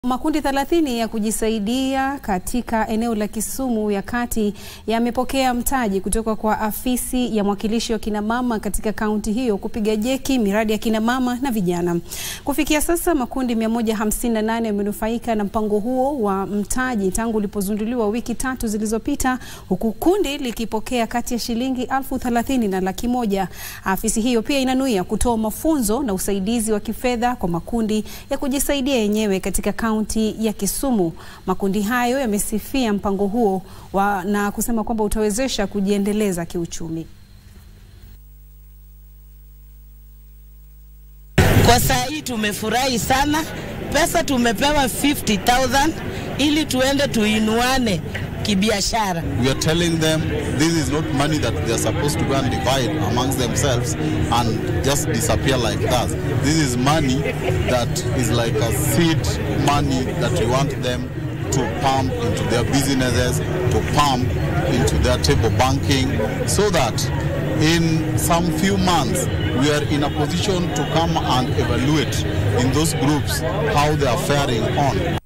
Makundi 30 ya kujisaidia katika eneo la Kisumu ya Kati yamepokea mtaji kutoka kwa afisi ya mwakilishi wa kinamama katika kaunti hiyo kupiga jeki miradi ya kinamama na vijana. Kufikia sasa makundi 158 yamenufaika na mpango huo wa mtaji tangu ulipozinduliwa wiki tatu zilizopita, huku kundi likipokea kati ya shilingi elfu thelathini na laki moja. Afisi hiyo pia inanuia kutoa mafunzo na usaidizi wa kifedha kwa makundi ya kujisaidia yenyewe katika kaunti ya Kisumu. Makundi hayo yamesifia mpango huo wa, na kusema kwamba utawezesha kujiendeleza kiuchumi. Kwa saa hii tumefurahi sana, pesa tumepewa 50,000 ili tuende tuinuane kibiashara. We are telling them this is not money that they are supposed to go and divide amongst themselves and just disappear like that. This is money that is like a seed money that we want them to pump into their businesses, to pump into their table banking, so that in some few months we are in a position to come and evaluate in those groups how they are faring on.